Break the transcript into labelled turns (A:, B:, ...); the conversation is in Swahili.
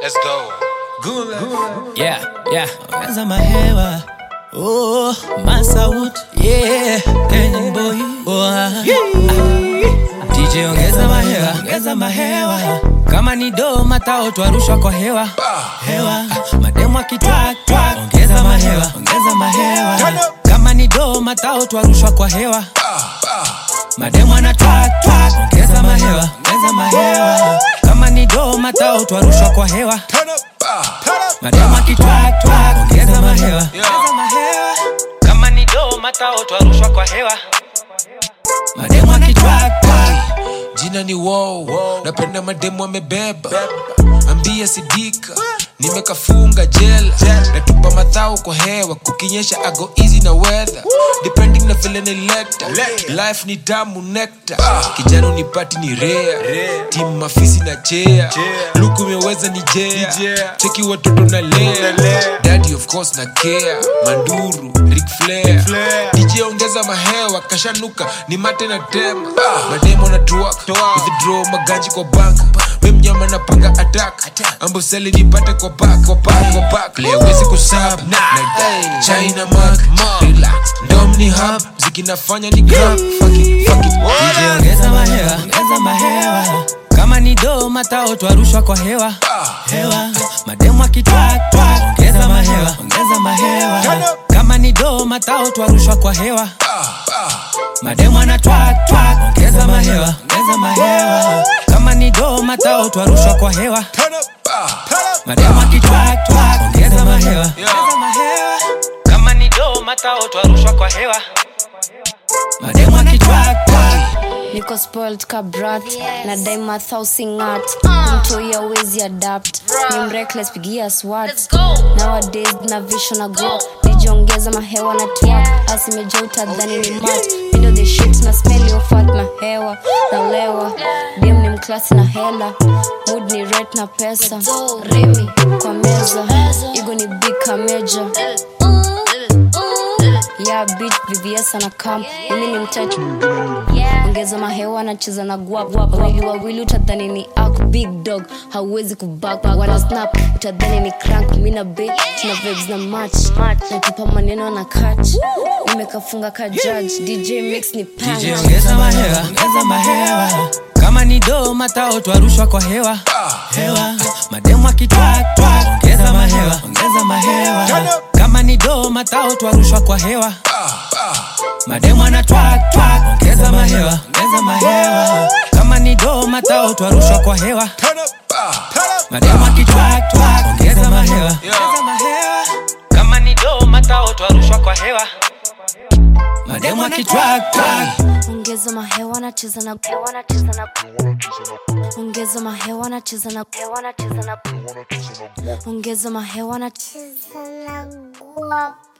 A: Let's go.
B: Yeah, yeah. Ongeza mahewa. Oh, Masaut. Yeah, Kenyan boy. Oh, ah. DJ ongeza mahewa, ongeza mahewa. Kama ni do matao twarushwa kwa hewa. Hewa. Mademu akitwak twak. Ongeza mahewa, ongeza mahewa. Kama ni do matao twarushwa kwa hewa. Mademu ana twak twak. Ongeza mahewa, ongeza mahewa. Kama ni do matao twarushwa kwa hewa. Madama kitwak twak, ongeza mahewa, ongeza mahewa. Kama ni do matao twarushwa kwa hewa. Madama kitwak twak.
A: Jina ni wow. Napenda mademu amebeba. Ambia sidika. Nimekafunga jela. Natupa madhao kwa hewa. Kukinyesha ago easy na weather. Depending na vile nilekta. Life ni tamu nectar. Kijana unipati ni rare. Team mafisi na chea. Luku imeweza ni jea. Cheki watoto na lea. Daddy of course na care. Manduru, Ric Flair. DJ ongeza mahewa kashanuka ni mate na tema mademo na truck withdraw maganji kwa bank we mnyama napanga attack amboseli nipate kwa back kwa back kwa back leo wezi kusab na China mark relax ndom ni hub zikinafanya ni grab fuck it fuck it
B: DJ ongeza mahewa, ongeza mahewa. Kama ni do matao twarushwa kwa hewa. Hewa. Mademu akitwak twak, ongeza mahewa, ongeza mahewa. Kama ni do matao twarushwa kwa hewa. Mademu ana twak twak, ongeza mahewa, ongeza mahewa. Kama ni do matao twarushwa kwa hewa. Mademu akitwak twak, ongeza mahewa, ongeza mahewa. Kama ni do matao twarushwa kwa hewa. Mademu akitwak twak.
C: niko spoiled ka brat na daima thausingat mtu yawezi adapt ni mrekles pigia swat nowadays na vision na go nijiongeza mahewa na twak asimeja utadhani ni mat mindo the shit na smell yo fat mahewa na lewa dem ni mklasi na hela mood ni ret na pesa remi kwa meza igo ni big kameja ya bitch vvs ana kam mimi ni mtatu ongeza mahewa anacheza na guap wawili wawili utadhani ni ak big dog hauwezi kubak wana snap utadhani ni crank mi na be tuna vibes na match natupa maneno na catch nimekafunga ka judge dj mix ni
B: DJ
C: punch
B: ongeza mahewa, ongeza mahewa. Kama ni do matao twarushwa kwa hewa. Hewa. Mademu akitwak twak, ongeza mahewa, ongeza mahewa. Kama ni do matao twarushwa kwa hewa. Mademu ana twak twak, ongeza mahewa, ongeza mahewa. Kama ni do matao twarushwa kwa hewa. Mademu akitwak twak, ongeza mahewa, ongeza mahewa. Kama ni do matao twarushwa kwa hewa. Mademu akitwak twak.
C: ongeza mahewa anacheza na hewa anacheza na ongeza mahewa anacheza na hewa anacheza na ongeza mahewa anacheza na guap